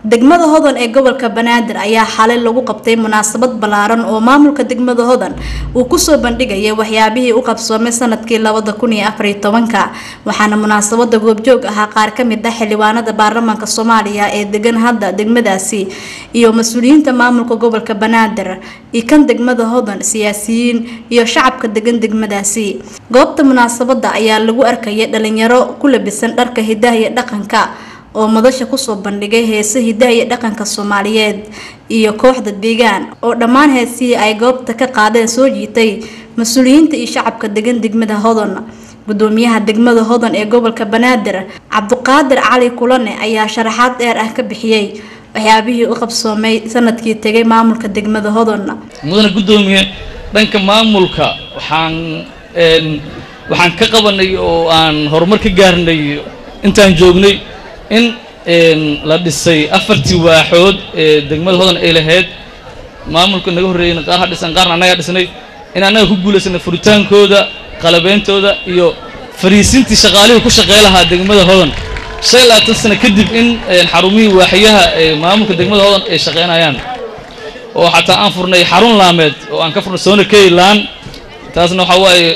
degmada hodan ee gobolka banaadir ayaa xalay lagu qabtay munaasabad ballaaran oo maamulka degmada hodan uu kusoo bandhigayay waxyaabihii u qabsoomay sanadkii labada kun iyo afar iyo tobanka waxaana munaasabada goobjoog ahaa qaar ka mid ah xildhibaanada baarlamaanka soomaaliya ee degan hadda degmadaasi iyo mas-uuliyiinta maamulka gobolka banaadir iyo kan degmada hodan siyaasiyiin iyo shacabka degan degmadaasi goobta munaasabada ayaa lagu arkayay dhalinyaro ku labisan dharka hidaha iyo dhaqanka oo madasha kusoo bandhigay heese hidaha iyo dhaqanka soomaaliyeed iyo kooxda deegaan oo dhammaan heesihii ay goobta ka qaadeen soo jiitay mas-uuliyiinta iyo shacabka degan degmada hodan gudoomiyaha degmada hodan ee gobolka banaadir cabduqaadir cali kulane ayaa sharaxaad dheer ah ka bixiyey waxyaabihii u qabsoomay sanadkii tegay maamulka degmada hodan mudane guddoomiye dhanka maamulka waxaan waxaan ka qabanay oo aan horumar ka gaarnay intaan joognay in la dhisay afartii waaxood ee degmada hodan ay lahayd maamulka naga horreeyeyna qaar ha dhisan qaarna annagaa dhisnay in annaga ku guulaysanay furitaankooda qalabeyntooda iyo fariisintii shaqaalihii ku shaqey lahaa degmada hodan shan iyo labaatan sano kadib in xarumihii waaxyaha ee maamulka degmada hodan ay shaqeynayaan oo xataa aan furnay xarun laameed oo aan ka furnay soona keylaan taasna waxaa waaye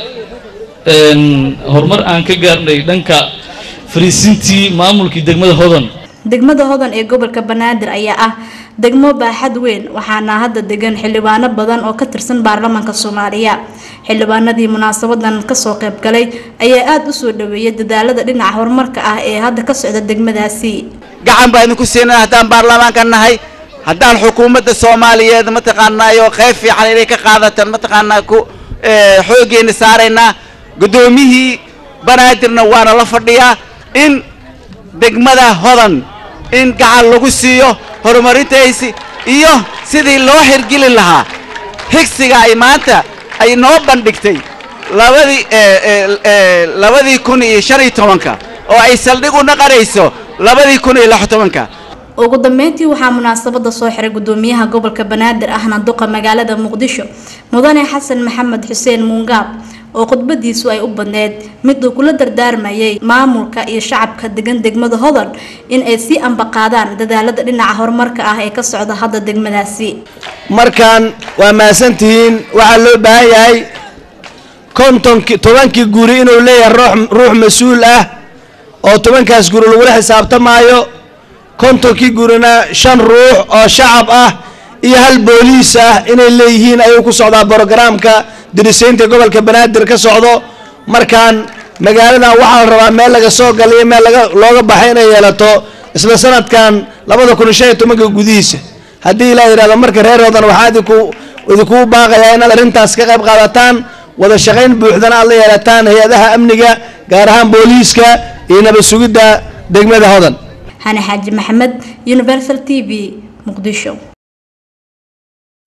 horumar aan ka gaarnay dhanka fariisintii maamulkii degmada hodan degmada hodan ee gobolka banaadir ayaa ah degmo baaxad weyn waxaana hadda degan xildhibaano badan oo ka tirsan baarlamaanka soomaaliya xildhibaanadii munaasabadan kasoo qayb galay ayaa aada u soo dhaweeyay dadaalada dhinaca horumarka ah ee hadda ka socda degmadaasi gacan baa idinku siinaa haddaan baarlamaanka nahay haddaan xukuumadda soomaaliyeed mataqaanaayo qayb fiican inay ka qaadataan mataqaanaa ku xooggeena saaraynaa guddoomiyihii banaadirna waana la fadhiyaa in degmada hodan in gacan lagu siiyo horumarintaysi iyo sidii loo xirgeli lahaa higsiga ay maanta ay noo bandhigtay labadii labadii kun iyo shan iyo tobanka oo ay saldhig u naqanayso labadii kun iyo lix tobanka ugu dambeyntii waxaa munaasabada soo xiray gudoomiyaha gobolka banaadir ahna duqa magaalada muqdisho mudane xasan maxamed xuseen muungaab oo khudbadiisu ay u badneyd mid uu kula dardaarmayay maamulka iyo shacabka degan degmada hodan in ay sii ambaqaadaan dadaalada dhinaca horumarka ah ee ka socda hadda degmadaasi markaan waa mahadsantihiin waxaa loo baahan yahay kontonki tobankii guri inuu leeyahay ruux mas-uul ah oo tobankaas guri lagula xisaabtamaayo kontonkii gurina shan ruux oo shacab ah iyo hal booliis ah inay leeyihiin ayuu ku socdaa brogaraamka dirisaynta gobolka banaadir ka socdo markaan magaaladan waxaa la rabaa meel laga soo galayo meel laga looga baxay inay yeelato isla sanadkan labada kun iyo shan iyo tobanka gudihiisa haddii ilaa yidhahdo marka reer hodan waxaa idinku idinkugu baaqayaa inaad arrintaas ka qayb qaadataan wada shaqayn buuxdana aad la yeelataan hay-adaha amniga gaar ahaan booliiska iyo nabad sugidda degmada hodan xani xaaji maxamed universal t v muqdisho